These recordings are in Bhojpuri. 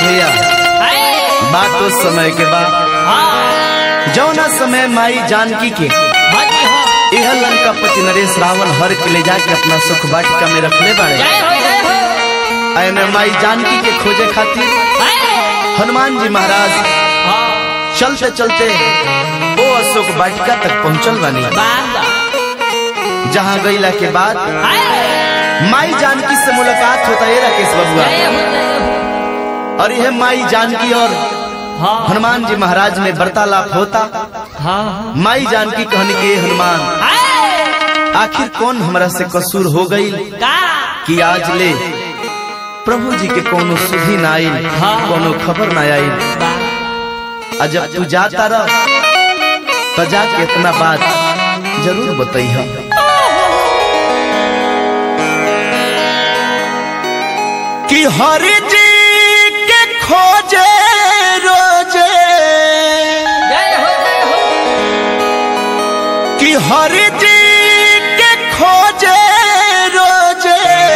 भैया बात तो समय के बाद जौना समय माई जानकी के यह लंका पति नरेश रावण हर के ले जाके अपना सुख वाटिका में रखले बाड़े ऐने माई जानकी के खोजे खातिर हनुमान जी महाराज चलते चलते ओ अशोक वाटिका तक पहुंचल बानी जहाँ गईला के बाद माई जानकी से मुलाकात होता है राकेश बबुआ और यह माई जानकी और हनुमान जी महाराज में वार्तालाप होता माई जानकी कहने के हनुमान आखिर कौन हमरा से कसूर हो गई कि आज ले प्रभु जी के कोनो सुधी ना आइल कोनो खबर ना आइल आ जब तू जाता रह तो जाके इतना बात जरूर बताइह कि हरि जी के खोजे रोजे कि हरि जी के खोजे रोजे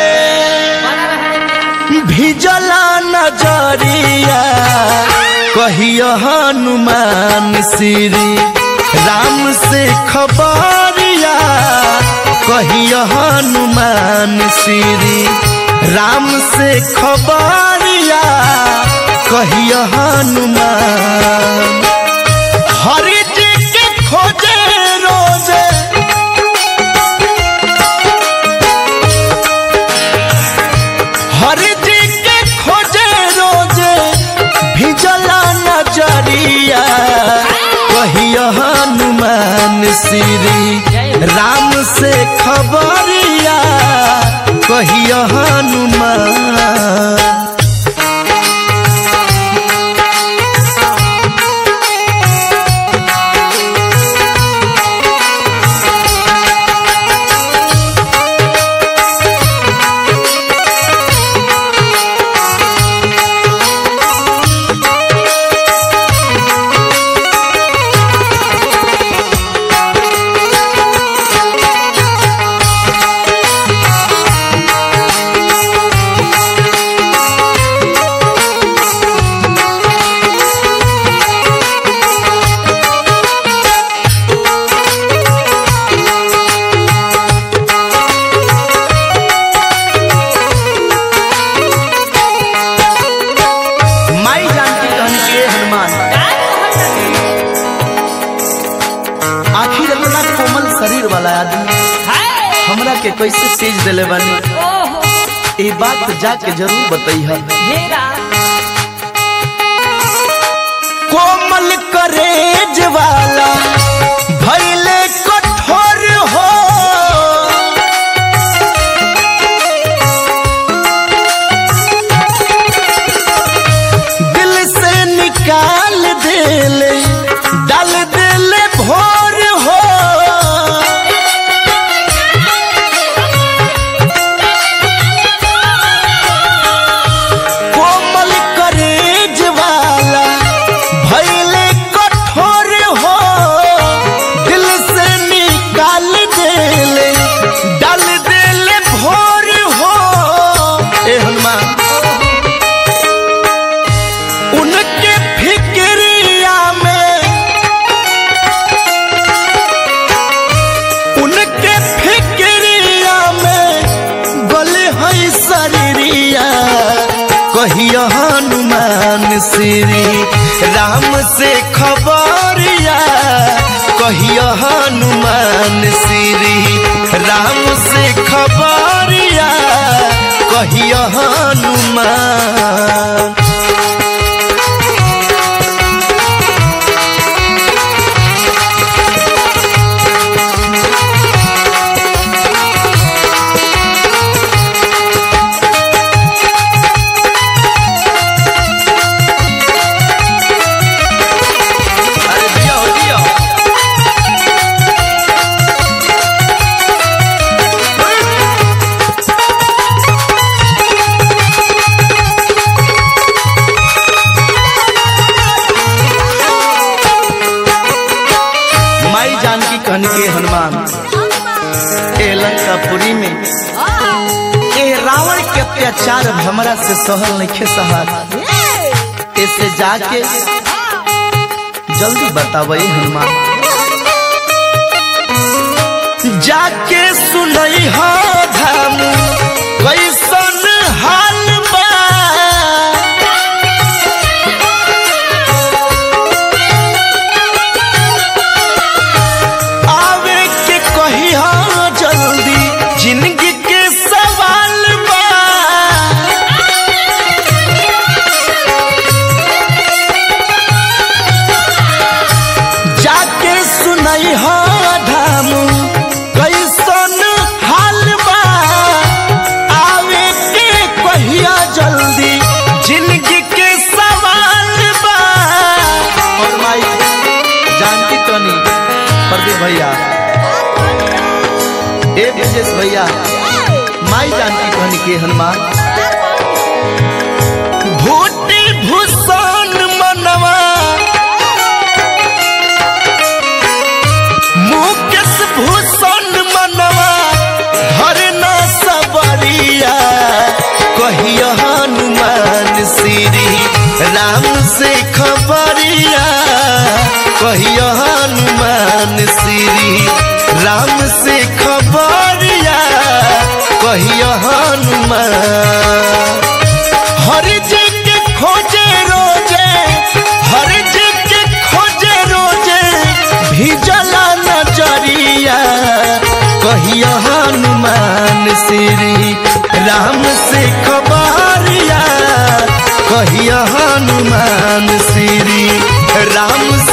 भिजला नजरिया कहियो हनुमान श्री राम से खबरिया कहियो हनुमान श्री राम से खबरिया कहियो हनुमान हरि जी के खोजे रोजे हरि जी के खोजे रोजे भिजला नजरिया कहियो हनुमान श्री राम से खबरिया कहियो हनुमान माई जानकी कहन के हनुमान आखिर इतना कोमल शरीर वाला आदमी हमरा के कैसे तेज दिले बानी ये बात जाके जरूर बताइह कोमल करेज वाला भैले कठोर हो दिल से निकाल देले डाल देले भोर हो कोमल करेज वाला भैले कठोर हो दिल से निकाल देले डाल देले भोर हो ए हनुमान उनके फिक्रिया में उनके फिक्रिया में गले है शरीरिया कहियो हनुमान श्री राम से खबरिया कहियो हनुमान श्री राम से खबरिया कहियो हनुमान अरे दिया हो दिया माई जानकी कहन के हनुमान ए लंकापुरी में ए रावण के अत्याचार अब हमरा से सहल नहीं सहल ऐसे जाके जल्दी बतावे हनुमान जाके सुनई हो धाम कैसन हाल बा आवे के कही हो जल्दी जिंदगी के सवाल बा जाके सुनई हो धाम कैसन हाल बा आवे के कहिया जल्दी जिंदगी के सवाल बा और माई जानकी तनी प्रदीप भैया ए विशेष भैया माई जानकी कहनी के हनुमान भूटी भूषण मनवा मुकेश भूषण मनवा हर न सबरिया कहिया हनुमान श्री राम से खबरिया कहिया हनुमान श्री राम से खबरिया कहिया हनुमान हर जगह खोजे रोजे हर जगह खोजे रोजे भिजला नजरिया कहिया हनुमान श्री राम से खबरिया कहिया हनुमान श्री राम